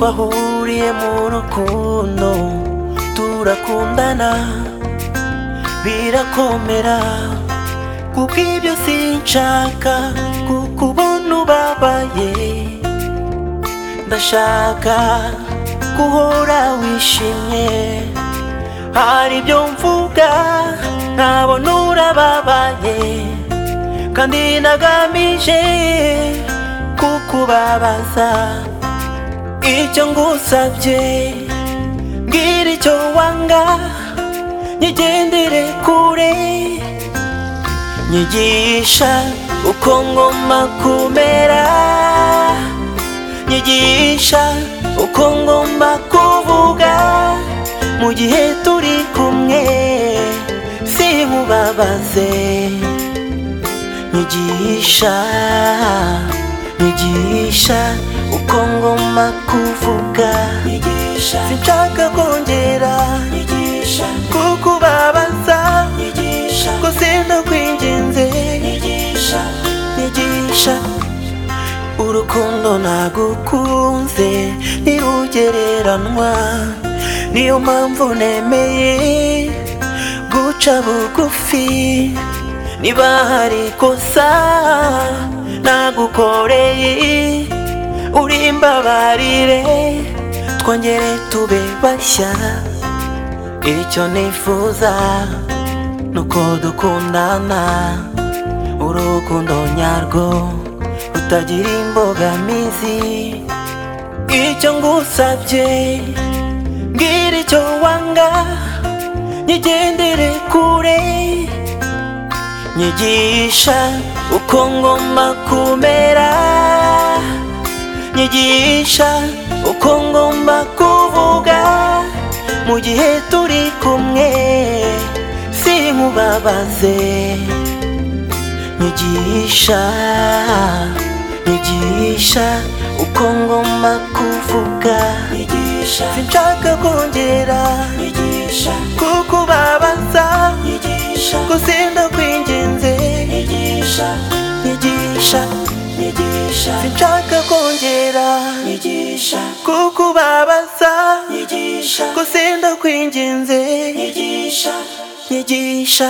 bahuriye mu rukundo turakundana birakomera kuko ibyo sinshaka kuko ubona ubabaye ndashaka guhora wishimye hari ibyo mvuga ntabona urababaye kandi nagamije kukubabaza icyo ngusabye mbwira icyo wanga nyigendere kure nyigisha uko ngomba kumera nyigisha uko ngomba kuvuga mu gihe turi kumwe sinkubabaze nyigisha nyigisha uko ngomba kuvuga nyigisha sinshaka kongera nyigisha kukubabaza nyigisha ko sindakwinginze nyigisha nyigisha urukundo nagukunze ntirugereranwa niyo mpamvu nemeye guca bugufi niba hari ikosa nagukoreye urimbabarire twongere tube bashya icyo nifuza nuko dukundana urukundo nyarwo rutagira imbogamizi icyo ngusabye mbwira icyo wanga nyigendere kure nyigisha uko ngomba kumera nyigisha uko ngomba kuvuga mu gihe turi kumwe sinkubabaze nyigisha nyigisha uko ngomba kuvuga nyigisha sinshaka kongera nyigisha kukubabaza nyigisha ko sindakwinginze nyigisha nyigisha nyigisha sinshaka kongera nyigisha kukubabaza nyigisha ko sindakwinginze nyigisha nyigisha